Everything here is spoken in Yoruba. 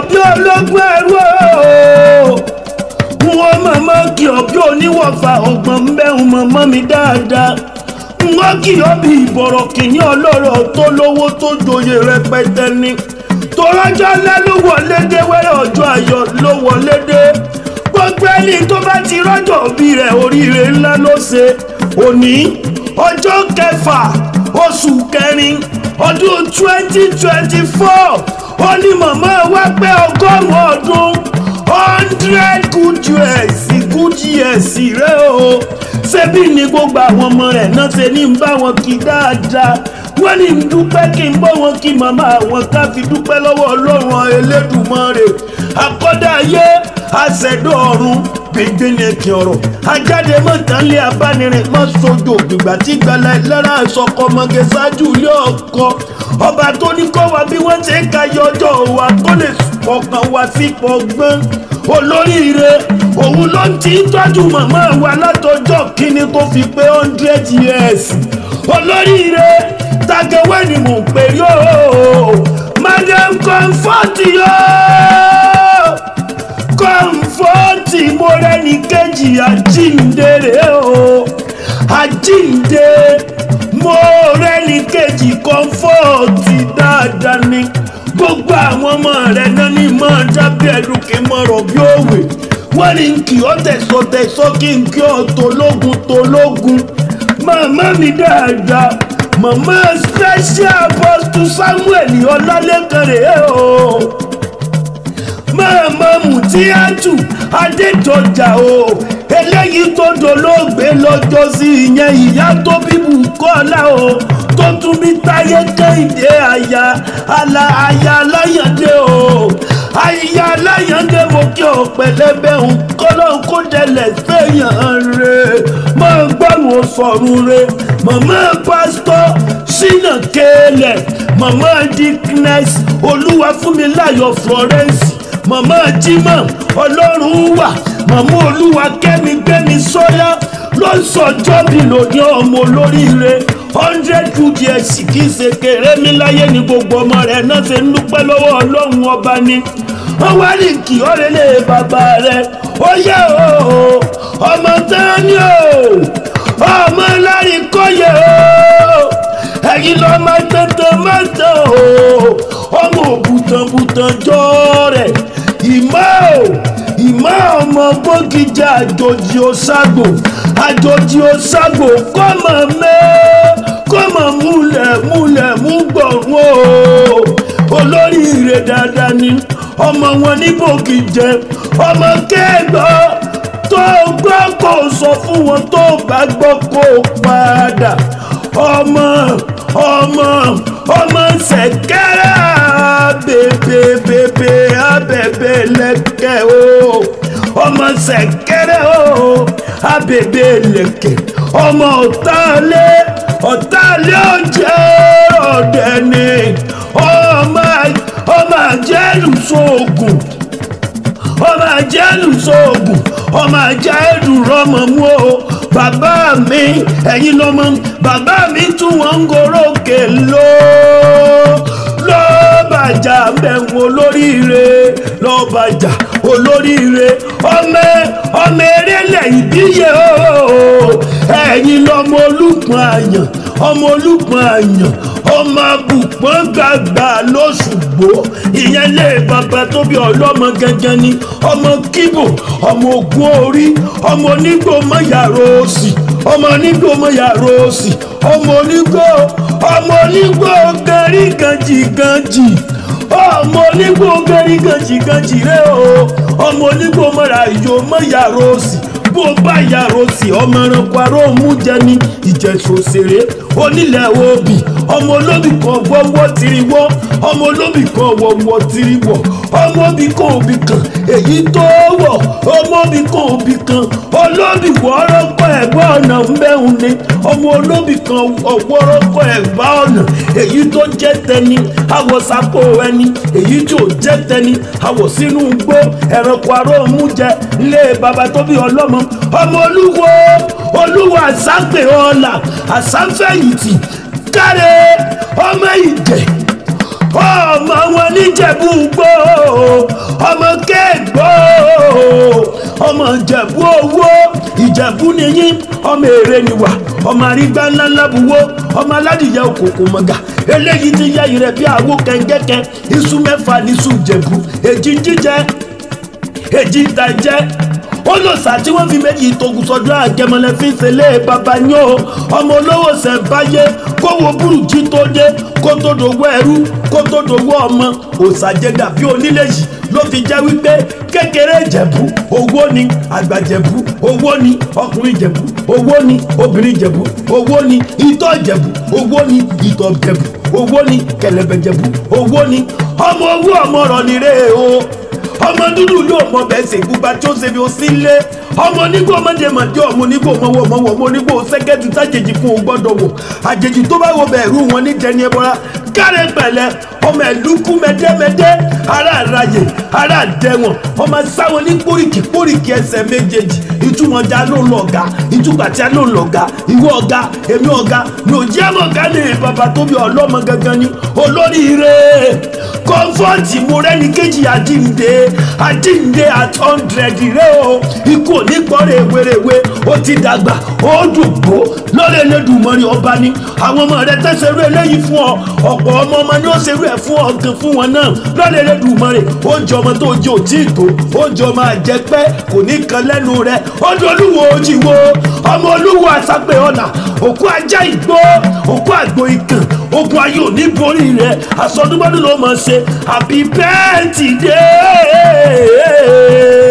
bí ológun ẹrú o wọ́n mọ̀mọ́ kí ọ bí oníwọ̀fà ọgbọ̀n mbẹ́hùn mọ̀mọ́ mi dáadáa wọ́n kì ọ́ bí ìbọ̀rọ̀ kìíní ọlọ́rọ̀ tó lówó tó joyè rẹpẹtẹ ni tọ́lọ́jọ́ ńlá ló wọlé dé wẹ́rẹ́ ọjọ́ ayọ̀ ló wọlé dé gbogbo ẹni tó bá ti rọ́jò bí rẹ̀ oríire ńlá ló ṣe òní ọjọ́ kẹfà oṣù kẹrin ọdún twenty twenty four ó ní màmá wa pé ọgọ́rùn-ún ọdún hundred good years good years rẹ o ṣebí ni gbogbo àwọn ọmọ rẹ̀ náà ṣe ní bá wọn kí dáadáa wọ́n ní dúpẹ́ kí n bọ́ wọn kí màmá àwọn ká fi dúpẹ́ lọ́wọ́ ọlọ́run elédùmarè àkọ́dá ayé àṣẹ̀dọ̀ ọ̀run gbẹgbẹ́nẹ̀kì ọ̀rọ̀ ajáde mọ̀tánlé abánirin mọ́ sojo gbìgbà tí gbala lára àsọkọ ọmọge ṣáájú ilé ọkọ ọba tó ní kọ́ wa bí wọ́n ṣe ń ka yọ ọjọ́ wa tó lè fọkàn wa sípò gbọ́n olóríire òun ló ń ti tọ́jú màmá wa látọjọ́ kínní tó fi pé hundred years olóríire tagawé ni mò ń pè yóò madam comfort yóò kọ́ńfọ́ọ̀tì mo rẹ́ni kejì àjíǹde rẹ̀ o àjíǹde mo rẹ́ni kejì kọ́ńfọ́ọ̀tì dáadáa ni gbogbo àwọn ọmọ rẹ̀ náà ní máa dábẹ́ ẹ̀dùn kí n mọ̀rọ̀ bí òwe wọ́n ní kí ọ́ tẹ̀sọ́ tẹ̀sọ́ kí n kí ọ́ tológun tológun màmá mi dáadáa màmá special apostle samuel ọlálẹ́kan rèé o màmá mùtíátù adédọjà o eléyìí tó dolóògbé lọ́jọ́ sí ìyẹn ìyá tó bíbù kọ́lá o tó tún bí táyé kẹ́hìndé àyà àlà àyà aláyàndé o àyà aláyàndé mo kí ọ pẹ̀lẹ́bẹ̀ ń kọ́lọ́ kó dẹlẹ̀ sẹ́yìn rẹ̀ máa gbọ́rùn sọ̀rùn rẹ̀ màmá pásítọ̀ sínà kéèlẹ̀ màmá dickness olúwa fún mi láyọ̀ florence màmá jimá ọlọ́run wà màmá olúwa kẹ́mi gbẹ́mi sọ́lá ló ń sọjọ́ bí lòdì ọmọ olóríire hundred good years kì í ṣe kéré mi láyé ní gbogbo ọmọ rẹ̀ náà ṣe ń dúpẹ́ lọ́wọ́ ọlọ́run ọba ni wọ́n wá ní kí ọ̀rẹ́lẹ̀ bàbá rẹ̀ ó yẹ o ọmọ tán ni o ọmọ lárí kọ́yẹ o ẹ̀yin lọ́ máa tẹ̀tẹ̀ máa tẹ̀ o ọmọ òbútanbútan jọ rẹ̀ ìmọ̀ o ìmọ̀ ọmọ gbógijì àjòjì òṣàgbò àjòjì òṣàgbò kọ́mọ mẹ́ kọ́mọ múlẹ̀ múlẹ̀ mú gbọ̀rún o olóríire dáadáa ni ọmọ wọn ní bògìjẹ ọmọ kẹgbọ́ tó gbọ́ kó sọ fún wọn tó bá gbọ́ kó padà ọmọ ọmọ ọmọ ṣẹ̀kẹ̀rẹ̀ bèbè bèbè abẹ̀bẹ̀ lẹ́kẹ̀ o ọmọ ṣẹ̀kẹ̀rẹ̀ o abẹ̀bẹ̀ lẹ́kẹ̀ ọmọ ọ̀tálẹ̀ ọ̀tálẹ̀ ọ̀jẹ̀ ọ̀dẹ̀ ni ọmọ ọmọ àjẹlù sóògùn ọmọ àjẹlù sóògùn ọmọ àjẹlù rọmọ mú o bàbá mi ẹ̀yin lọ́mọ bàbá mi tún wọ́n ń gorókè ló lọ́bàjà mẹ́wọ̀n olóríire lọ́bàjà olóríire ọmọ ọmọ erélẹ̀ ìbíyẹ o ẹ̀yin lọ́mọ olùpọ̀n àyàn ọmọ olùpọ̀n àyàn ọmọ abùpọ̀n gbàgbà lóṣùgbò ìyẹn lé bàbá tó bí ọlọ́mọ gẹ́gẹ́ ni ọmọ kíbò ọmọ ogun orí ọmọ onígbò mọ́yàrá òsì ọmọ onígbò mọ́yàrá òsì ọmọ onígbò ọmọ onígbò gẹ̀rígànjì gànjì ọmọ onígbò gẹ̀rígànjì gànjì rẹ o ọmọ onígbò mọ́ra ìyó mọ́yàrá òsì bó bá yàrá òsì ọmọ ẹranko aró mú jẹ ní ìjẹsùn òṣèré onílẹ̀ òbí ọmọ olóbì kan wọ́wọ́ tiri wọ́ ọmọ olóbì kan wọ́wọ́ tiri wọ̀ ọmọ òbí kan òbí kan èyí tó wọ̀ ọmọ òbí kan òbí kan olóbì wọ́ọ́rọ́kọ ẹ̀gbọ́n ọ̀nà ń bẹ́hùn ni ọmọ olóbì kan wọ́ọ́rọ́kọ ẹ̀gbá ọ̀nà èyí tó jẹ́ tẹni àwọ̀ sápò ẹni èyí tí ò jẹ́ tẹni àwọ̀ sínú gbó ẹranko aró mú jẹ lé baba tó bí ọlọ́mọ ọmọ olúwo olúwo àsápè ọ̀la àsáfẹ̀yìntì káre ọmọ ìjẹ ọmọ wọn níjẹ̀bú gbó ọmọ kéègbó ọmọ ìjẹ̀bú owó ìjẹ̀bú nìyí ọmọ èrè nìwà ọmọ àrígbá ńlá ńlá buwó ọmọ aládìyẹ òkùnkùn mọ̀gà eléyìí ti yẹ ìrẹ̀ bí àwo kẹ̀ǹgẹ́kẹ́ iṣu mẹ́fà níṣu ìjẹ̀bú èjì jíjẹ èjì ìtàjẹ́ olùsà tí wọ́n fi méjì togun sọdún àgẹmọlẹ fi ń ṣẹlẹ̀ bàbá yín o ọmọ olówó ṣẹ̀ǹbáyé kówó burújí tó dé kó tó dòwó ẹrú kó tó dòwó ọmọ òsàjẹdà bí onílé yìí ló fi jẹ́ wípé kékeré ìjẹ̀bú owó ni àgbà ìjẹ̀bú owó ni ọkùnrin ìjẹ̀bú owó ni obìnrin ìjẹ̀bú owó ni ìtọ́ ìjẹ̀bú owó ni ìtọ̀ ìjẹ̀bú owó ni kẹ̀lẹ̀bẹ̀ ìjẹ̀bú owó ni ọmọ owó ọmọ rọ̀ nírè o ọmọ dúdú ló mọ bẹ́ẹ̀ ṣe gbúgba tí ó ṣe bí ó sí lé ọmọ onígbò ọmọdé màdé ọmọ onígbò ọmọwọ ọmọwọ ọmọ onígbò sẹkẹtì sájèjì fún o gbọ́dọ̀ wò àjèjì tó bá wo bẹẹrù wọn ní jẹni ẹbọra káre pẹ̀lẹ́ ọmọ ẹlúkú mẹdẹmẹdẹ ara àràyè ara àdẹwọn ọmọ sáwọn ní póríkì póríkì ẹsẹ̀ méjèèjì ìtumọ̀ ọjà ló ń lọ ọ̀gá ìtumọ̀ àti ló ń lọ ọ̀gá ìwọ ọ̀gá èmi ọ̀gá lòdì àmọ̀ ọ̀gá ní bàbá tó bí ọlọ́mọ gangan ni olóríire kọ́ńfọ́ọ̀tì mo rẹ́ni kejì àjíǹde àjíǹde at hundred rẹ o ikú òní gbọ́rẹ̀ ewéréwé ó ti dàgbà ó dùgbò lọ́rẹ̀ Elédùmarè ọba ni àwọn ọmọ rẹ tẹ́sẹ̀rú eléyìí fún ọ ọ̀pọ̀ ọmọ ọmọ ni ó ṣerú ẹ̀ fún ọ gan fún wọn náà lọ́rẹ̀ Elédùmarè ó jẹ ọmọ tó jẹ òtí ìtò ó jẹ ọmọ àjẹpẹ́ kò ní kan lẹ́nu rẹ ó di olúwo ojì wo ọmọ olúwo àsápẹ́ ọ̀nà òkú ajá ìgbó òkú àgbo ikàn ogun ayé ò ní borí rẹ àsọdúnmọ́dún ló mọ̀ ṣe happy birthday.